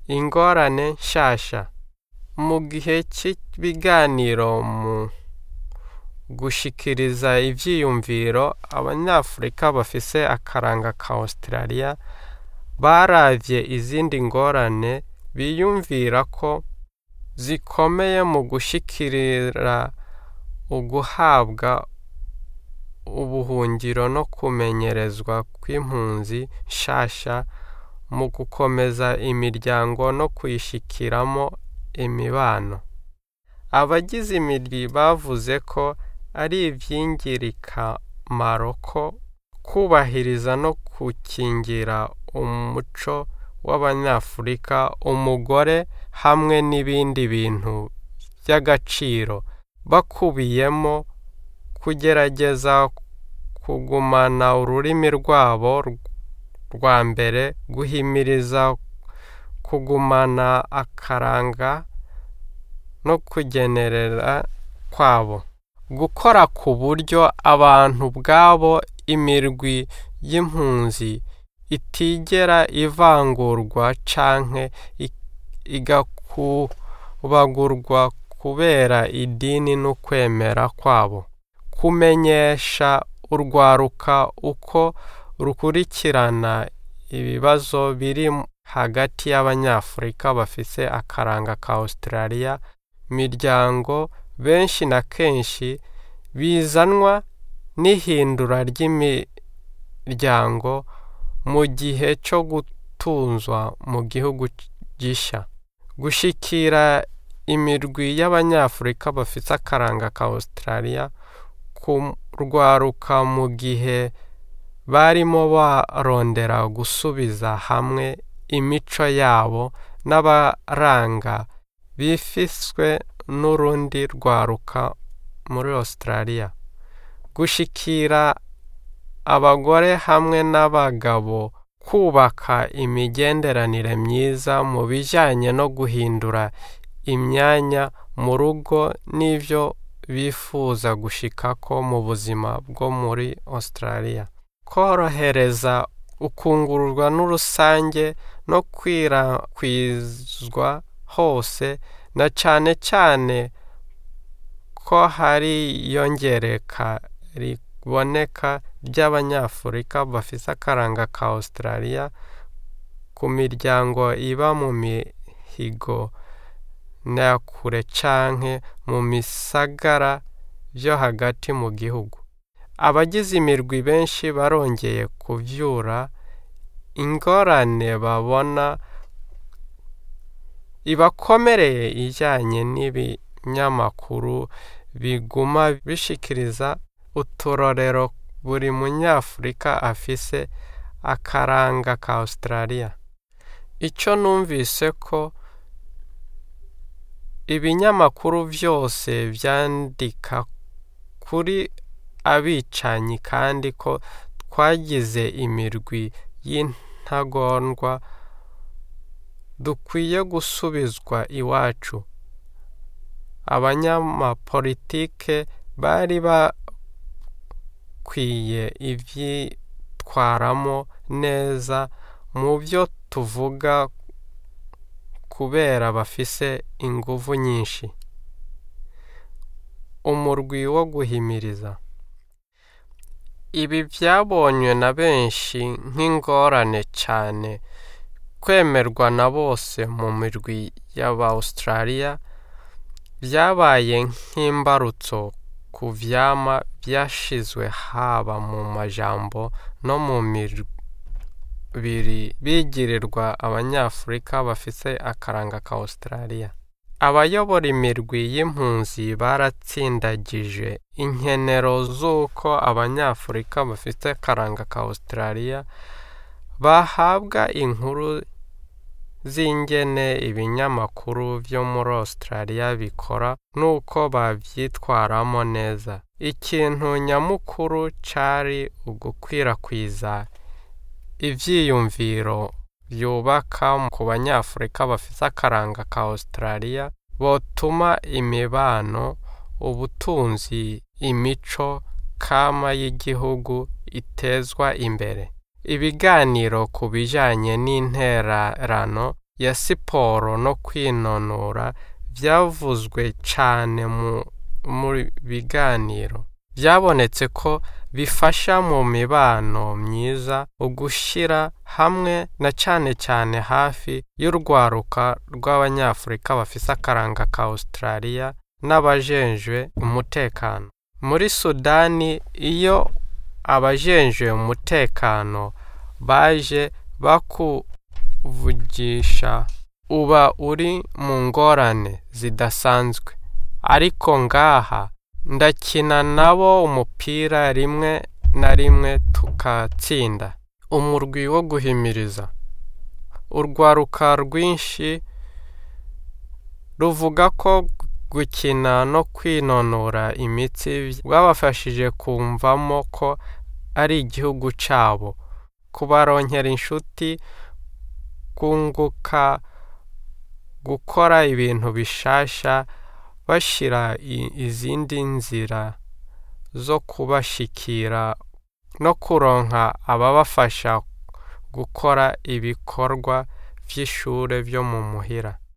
ingorane nshasha mu gihe cy'ibiganiro mu gushikiriza ivyiyumviro abanyafurika bafise akaranga ka Australia baravye izindi ngorane biyumvira ko zikomeye mu gushikirira uguhabwa ubuhungiro no kumenyerezwa kw'impunzi nshasha mu gukomeza imiryango no kuyishikiramo imibano abagize imirwi bavuze ko ari ivy'ingirakamaro ko kubahiriza no gukingira umuco w'abanyafurika umugore hamwe n'ibindi bintu by'agaciro bakubiyemo kugerageza kugumana ururimi rwabo rwa mbere guhimiriza kugumana akaranga no kugenerera kwabo gukora ku buryo abantu ubwabo imirwi y'impunzi itigera ivangurwa canke igakubagurwa kubera idini n'ukwemera kwabo kumenyesha urwaruka uko rukurikirana ibibazo biri hagati y'abanyafurika bafise akaranga ka Australia miryango benshi na kenshi bizanwa n'ihindura ry'imiryango mu gihe cyo gutunzwa mu gihugu gisha gushikira imirwi y'abanyafurika bafite akaranga ka Australia kurwaruka mu gihe barimo barondera gusubiza hamwe imico yabo n'abaranga bifiswe n'urundi rwaruka muri Australia gushikira abagore hamwe n'abagabo kubaka imigenderanire myiza mu bijyanye no guhindura imyanya mu rugo n'ibyo bifuza gushikako mu buzima bwo muri Australia korohereza ukungururwa n'urusange no kwirakwizwa hose na cyane cyane ko hari iyongereka riboneka ry'abanyafurika bafite akaranga ka Australia ku miryango iba mu mihigo na kure canke mu misagara byo hagati mu gihugu abagize imirwi benshi barongeye kuvyura ingorane babona ibakomereye ijyanye n'ibinyamakuru biguma bishikiriza uturorero buri munyafurika afise akaranga ka Australia icyo numvise ko ibinyamakuru byose byandika kuri abicanyi kandi ko twagize imirwi y'intagondwa dukwiye gusubizwa iwacu abanyamapolitike bari bakwiye ibyitwaramo neza mu byo tuvuga kubera bafise inguvu nyinshi umurwi wo guhimiriza ibi byabonywe na benshi nk'ingorane cyane kwemerwa na bose mu mirwi y'aba Australia byabaye nk'imbarutso ku vyama byashizwe haba mu majambo no mu mibiri bigirirwa abanyafurika bafise akaranga ka Australia abayobora imirwi y'impunzi baratsindagije inkenero z'uko abanyafurika bafite akaranga ka Australia bahabwa inkuru z'ingene ibinyamakuru byo muri Australia bikora n'uko bavyitwaramo neza ikintu nyamukuru cari ugukwirakwiza ivyiyumviro byubaka ku banyafurika bafite akaranga ka Australia botuma imibano ubutunzi imico kama y'igihugu itezwa imbere ibiganiro ku bijyanye n'intererano ya siporo no kwinonora byavuzwe cyane mu biganiro byabonetse ko bifasha mu mibano myiza ugushyira hamwe na cyane cyane hafi y'urwaruka rw'abanyafurika bafise akaranga ka Australia n'abajenjwe umutekano muri sudani iyo abajenjwe umutekano baje bakuvugisha uba uri mu ngorane zidasanzwe ariko ngaha ndakina nabo umupira rimwe na rimwe tukatsinda umurwi wo guhimiriza urwaruka rwinshi ruvuga ko gukina no kwinonora imitsi rwabafashije kumvamo ko ari igihugu cyabo kubaronkera inshuti kunguka gukora ibintu bishasha bashyira izindi nzira zo kubashikira no kuronka ababafasha gukora ibikorwa by'ishuri byo mu muhira